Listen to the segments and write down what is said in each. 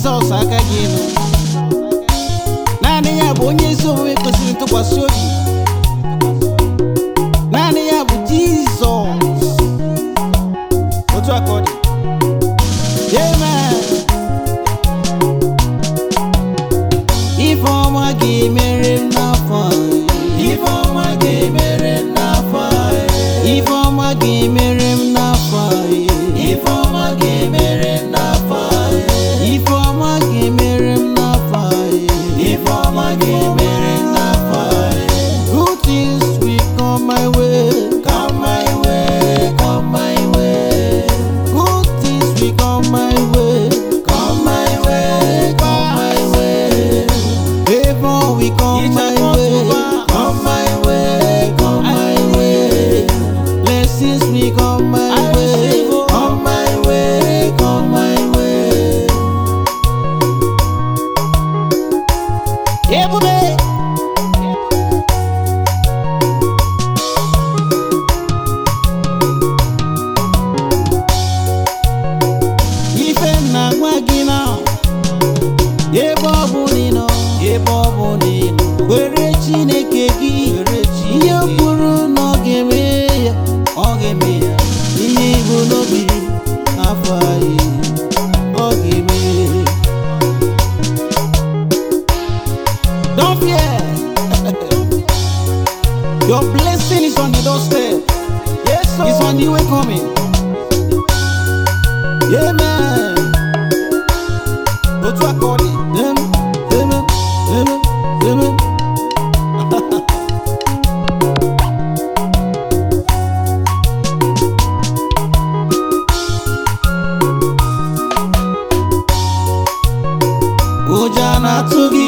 jizọs aka gị elu naanị ya bụ onye ezi omume kwesịrị ntụkwasị obi naanị ya bụ jizọs otu aka ọ dị amen ife ọma ga-emere m n'afọ a. Ife ọma ga-emere m n'afọ a, eh. ife ọma ga-emere m n'afọ a. Ife ọma ga-emere m n'afọ a, eh. ife ọma ga-emere m n'afọ a. Ife ọma ga-emere m n'afọ a, eh. good things will come my way Come my way, come my way. good things will come my way Come my way, come my way. favor will come my way Come my way, come my way. blessings will come my I way receive, oh. Come my way, come my way. ebube ife m na-agwa gị na ebe ọ bụ na ị nọ ebe ọ bụ na ị nọ were chineke gị ihe o kwuru na ọ ga-eme ya ọ ga-eme ya ihe ibu n'obi afọ anyị ọ ga-eme Don't fear. Your blessing is on the doorstep. Yes, sir. It's on the way coming. Amen. Otu aka ọ dị. Amen. Amen. Amen. Amen. Ụjọ a na-atụ gị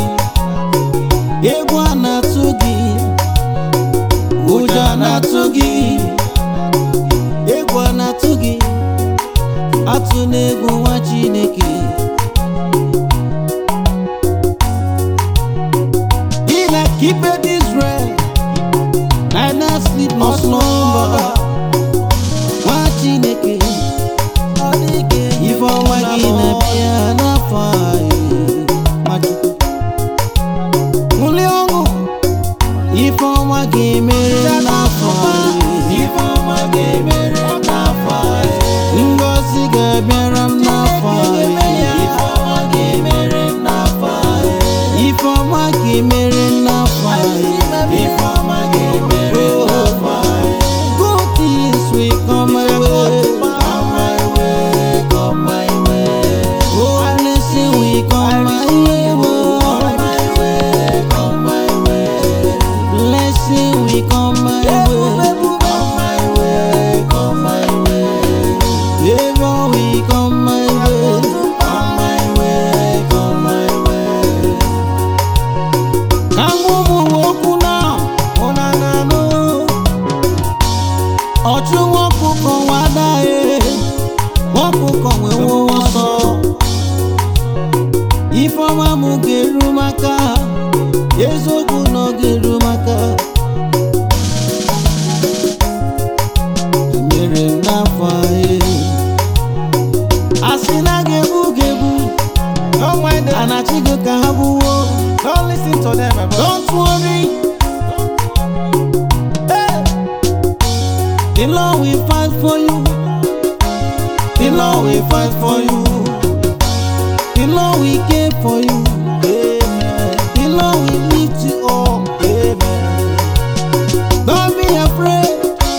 egwu a na-atụ gị ụjọ a na-atụ gị egwu a na-atụ gị atụ n'egwu nwa Chineke He that keepeth Israel neither sleep nor slumber nwa Chineke Ọ dị ka enyi ife ọma gị na-abịa n'afọ anyị Nwachukwu ṅụlie ọṅụ ife ọma ga-emere m n'afọ anyị Ife ọma ga-emere m n'afọ a, eh. ngọzi ga-abịara m n'afọ anyị Ife ọma ga-emere m n'afọ a, eh. ife ọma ga-emere m n'afọ anyị Ife ọma ga-emere m n'afọ a, eh. good things will come my way Come my way, come my way. oh blessing will come my way oh Come my way, come my way. blessing will come my way Come my way, come my way. favor will come my way Come my way, come my way. ka ụmụ okwu na ụna na-anụ ọchụ nwọkụkọ nwadaghị nwọkụkọ nwewo ọsọ ifeọma m ga-eru maka eziokwu na ọ ga-eru maka mere m n'afọ anyị asị na ga-ebu ga-ebu Don't mind them. anachigo ka ha gbuwo Don't listen to them, my brother. Don't worry. Hey. The Lord will fight for you. The Lord will fight for you. The Lord will care for you. Amen. The Lord will lift you up. Amen. Don't be afraid.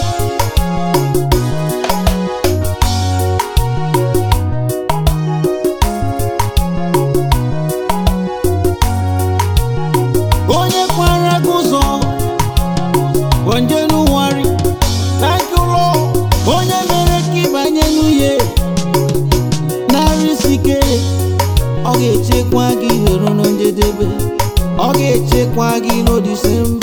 Onye kwara gị ụzọ onye n'ụwarị Thank you, Lord. onye mere ka ịbanye n'uhie narị isi ike ọ ga-echekwa gị ruo na njedebe ọ ga-echekwa gị n'odise